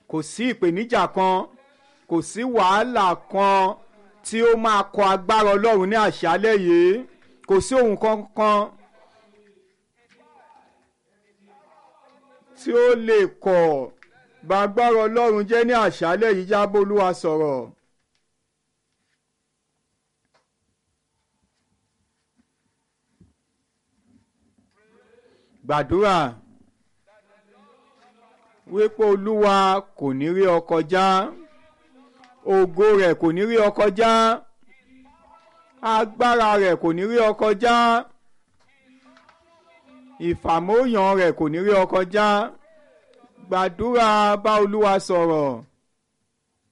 kò sí ìpèníjà kan kò sí wàhálà kan tí ó máa kọ agbára ọlọ́run ní àṣálẹ́ yìí kò sí ohun kankan tí ó lè kọ̀ bá agbára ọlọ́run jẹ́ ní àṣálẹ́ yìí jábọ́ olúwa sọ̀rọ̀. gbàdúrà wípé olúwa kò ní rí ọ kọjá ògo rẹ̀ kò ní rí ọ kọjá agbára rẹ̀ kò ní rí ọ kọjá ìfàmóyàn rẹ̀ kò ní rí ọ kọjá gbàdúrà bá olúwa sọ̀rọ̀